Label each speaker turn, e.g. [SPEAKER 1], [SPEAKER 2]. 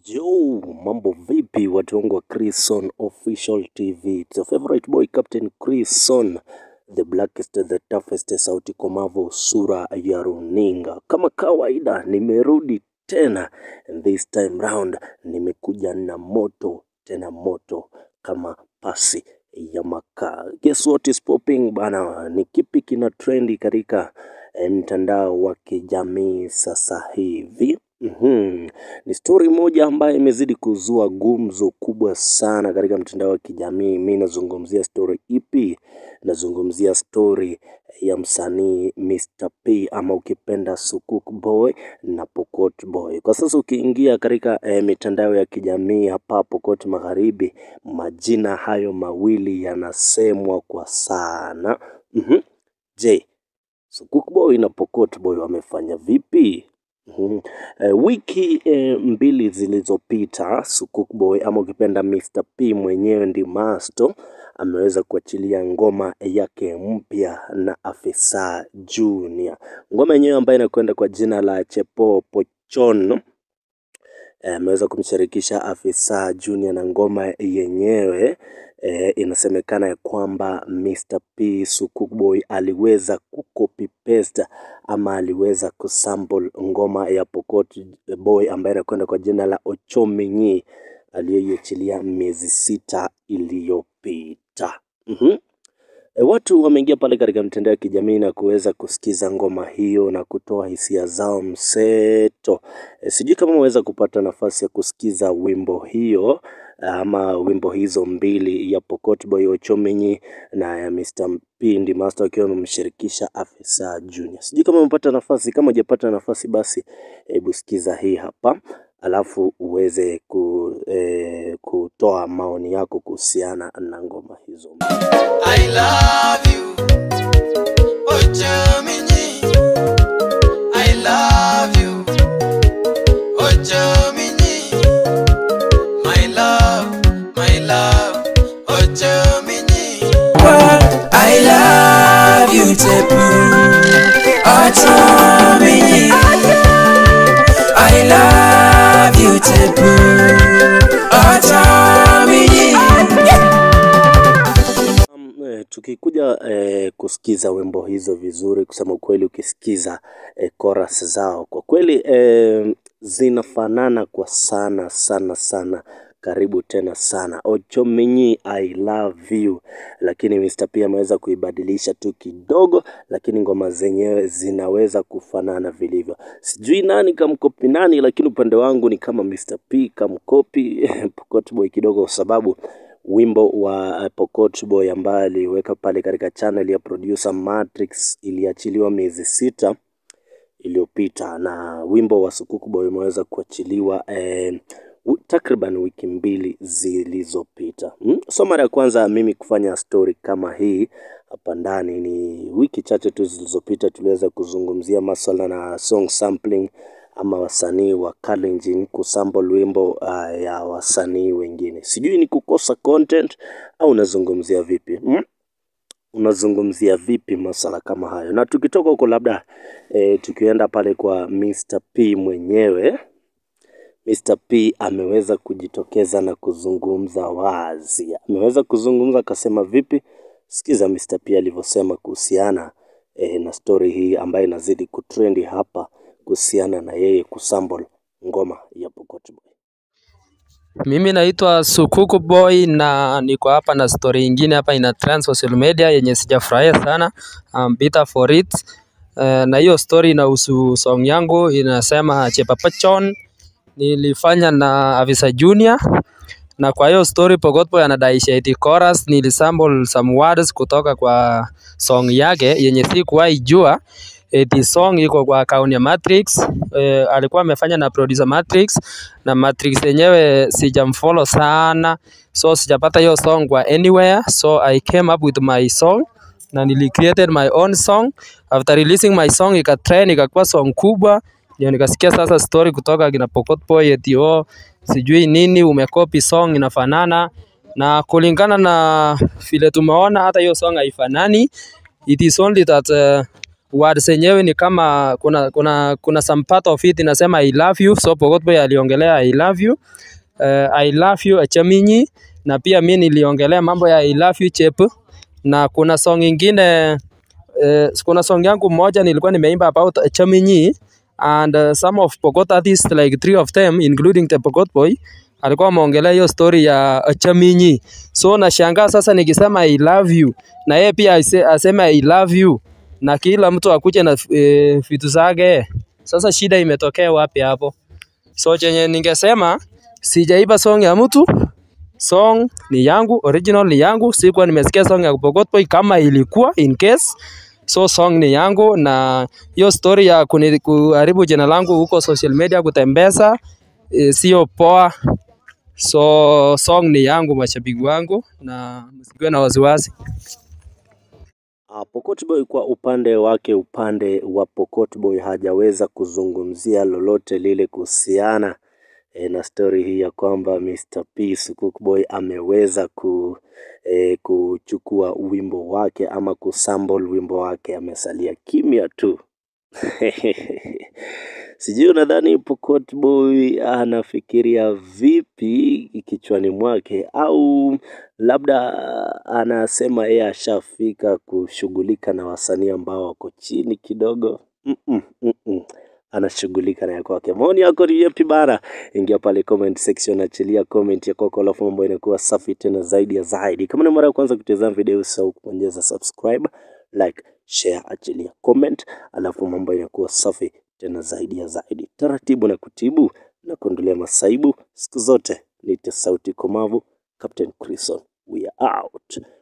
[SPEAKER 1] Yo, mambo vipi watu wangu wa Chrison Official TV. It's your favorite boy Captain Chrison, the blackest, the toughest, sauti komavo, sura ya runinga. Kama kawaida nimerudi tena and this time round nimekuja na moto tena moto kama pasi ya makaa. Guess what is popping bana? Ni kipi kina trendi katika eh, mtandao wa kijamii sasa hivi? Mhm. Ni stori moja ambayo imezidi kuzua gumzo kubwa sana katika mtandao wa kijamii. Mi nazungumzia stori ipi? Nazungumzia stori ya msanii Mr. P ama ukipenda Sukuk Boy na Pokot Boy. Kwa sasa ukiingia katika eh, mitandao ya kijamii hapa Pokot Magharibi, majina hayo mawili yanasemwa kwa sana. Mhm. Je, Sukuk Boy na Pokot Boy wamefanya vipi? Mhm. Eh, wiki eh, mbili zilizopita Sukuk Boy ama ukipenda Mr. P mwenyewe ndi Masto ameweza kuachilia ngoma yake mpya na Afisa Junior. Ngoma yenyewe ambayo inakwenda kwa jina la Chepo Pochon eh, ameweza kumshirikisha Afisa Junior na ngoma yenyewe eh, inasemekana ya kwamba Mr. P Sukuk Boy aliweza kucopy paste ama aliweza kusample ngoma ya Pokot Boy ambayo inakwenda kwa jina la Ochominyi aliyoiachilia miezi sita iliyopita. Mhm. E, watu wameingia pale katika mtandao ya kijamii na kuweza kusikiza ngoma hiyo na kutoa hisia zao mseto. E, sijui kama umeweza kupata nafasi ya kusikiza wimbo hiyo ama wimbo hizo mbili ya Pokot Boy Ochomenyi na ya Mr. P Ndi Master wakiwa wamemshirikisha Afisa Junior. Sijui kama umepata nafasi, kama hujapata nafasi basi hebu sikiza hii hapa alafu uweze ku, eh, kutoa maoni yako kuhusiana na ngoma hizo.
[SPEAKER 2] I love you, Ochominyi. I love you, Ochominyi. My love, my love, Ochominyi.
[SPEAKER 3] I love you, Tepu. Ochominyi. I love you, Tepu. Ochominyi.
[SPEAKER 1] Um, eh, tukikuja eh, kusikiza wimbo hizo vizuri, kusema ukweli, ukisikiza eh, chorus zao kwa kweli eh, zinafanana kwa sana sana sana, karibu tena sana. Ochominyi I love you, lakini Mr. P ameweza kuibadilisha tu kidogo, lakini ngoma zenyewe zinaweza kufanana vilivyo. Sijui nani kamkopi nani, lakini upande wangu ni kama Mr. P kamkopi Pokot Boy kidogo, kwa sababu wimbo wa eh, Pokot Boy ambaye aliweka pale katika channel ya producer Matrix iliachiliwa miezi sita iliyopita na wimbo wa Sukuk Boy umeweza kuachiliwa eh, wi- takriban wiki mbili zilizopita. Hmm? So mara ya kwanza mimi kufanya story kama hii hapa ndani ni wiki chache tu zilizopita, tuliweza kuzungumzia maswala na song sampling ama wasanii wa Kalenjin kusample wimbo uh, ya wasanii wengine. Sijui ni kukosa content au unazungumzia vipi hmm? unazungumzia vipi masala kama hayo? Na tukitoka huko labda e, tukienda pale kwa Mr. P mwenyewe, Mr. P ameweza kujitokeza na kuzungumza wazi. Ameweza kuzungumza akasema vipi? Sikiza Mr. P alivyosema kuhusiana e, na story hii ambayo inazidi kutrendi hapa kuhusiana na yeye kusample ngoma ya Pokot Boy.
[SPEAKER 4] Mimi naitwa Sukuku Boy na niko hapa na story ingine hapa ina trend social media yenye sijafurahia sana. I'm bitter for it. Uh, na hiyo story inahusu song yangu inasema Chepapachon nilifanya na Avisa Junior na kwa hiyo story Pokot Boy anadaisha eti chorus nilisample some words kutoka kwa song yake yenye sikuwahi jua eti song iko kwa account ya Matrix. Eh, alikuwa amefanya na producer Matrix na Matrix yenyewe sijamfollow sana, so sijapata hiyo song kwa anywhere, so I came up with my song na nili created my own song. After releasing my song ikatrend, ikakuwa song kubwa, ndio nikasikia sasa story kutoka kina Pokot Boy eti oh, sijui nini umekopi song inafanana, na kulingana na vile tumeona hata hiyo song haifanani. It is only that uh, words zenyewe ni kama kuna kuna kuna some part of it inasema I love you, so Pokot Boy aliongelea I love you uh, I love you Achaminyi, na pia mi niliongelea mambo ya I love you Chepu, na kuna song ingine uh, kuna song yangu moja nilikuwa nimeimba about Achaminyi and uh, some of Pokot artists like three of them including the Pokot Boy alikuwa ameongelea hiyo story ya Achaminyi. So nashangaa sasa nikisema I love you na yeye pia ase- aseme I love you na kila mtu akuje na e, vitu zake. Sasa shida imetokea wapi hapo? So chenye ningesema sijaiba song ya mtu, song ni yangu, original ni yangu. Sikuwa nimesikia song ya Pokot Boy kama ilikuwa in case so song ni yangu, na hiyo story ya kuni- kuharibu jina langu huko social media kutembeza e, sio poa. So song ni yangu, mashabiki wangu, na msikuwe na wasiwasi.
[SPEAKER 1] Ah, Pokot Boy kwa upande wake, upande wa Pokot Boy hajaweza kuzungumzia lolote lile kuhusiana e, na stori hii ya kwamba Mr. P Sukuk Boy ameweza ku, e, kuchukua wimbo wake ama kusample wimbo wake, amesalia kimya tu. Sijui unadhani Pokot Boy anafikiria vipi kichwani mwake, au labda anasema yeye ashafika kushughulika na wasanii ambao wako chini kidogo. Mm-mm, mm-mm. Anashughulika na ya kwake. Maoni yako ni yapi bana? Ingia pale comment section, achilia comment ya kwako, alafu mambo inakuwa safi tena zaidi ya zaidi. Kama ni mara ya kwanza kutazama video, usahau kubonyeza subscribe, like, share, achilia comment, alafu mambo inakuwa safi tena zaidi ya zaidi. Taratibu na kutibu na kuondolea masaibu siku zote. Nite sauti komavu, Captain Crison. We are out.